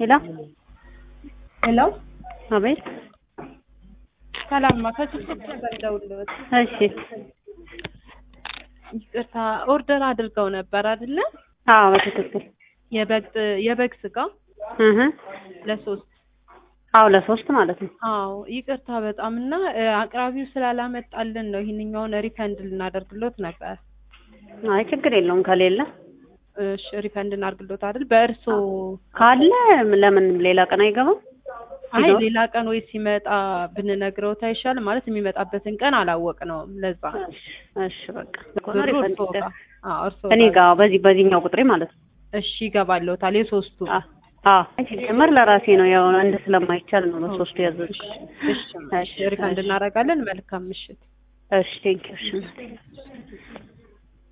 ሄሎ ሄሎ አቤት። ሰላምማ ከሱቅ ነበር ደውልበት። እሺ ይቅርታ ኦርደር አድርገው ነበር አይደለ? አዎ በትክክል የበግ የበግ ስጋ እህ ለሶስት አዎ ለሶስት ማለት ነው። አዎ ይቅርታ በጣም እና እ፣ አቅራቢው ስላላመጣልን ነው ይህንኛውን ሪፈንድ ልናደርግሎት ነበር። አይ ችግር የለውም ከሌለ እሺ ሪፈንድ እናድርግሎት አይደል? በእርሶ ካለ ለምን ሌላ ቀን አይገባም? አይ ሲኖር? ሌላ ቀን ወይ ሲመጣ ብንነግረውት አይሻልም? ማለት የሚመጣበትን ቀን አላወቅነውም። ለዛ እሺ እሺ በቃ ብሩ ሪፈንድ እርሶ ጋር አዎ እርሶ እኔ ጋር ጋር በዚህ በዚህኛው ቁጥሬ ማለት ነው። እሺ ይገባልዎታል። የሶስቱ አ አዎ ሲጀመር ለራሴ ነው ያው አንድ ስለማይቻል ነው በሶስቱ ያዘዝኩት። እሺ እሺ ሪፈንድ እናደርጋለን። መልካም ምሽት። እሺ ቴንኪው እሺ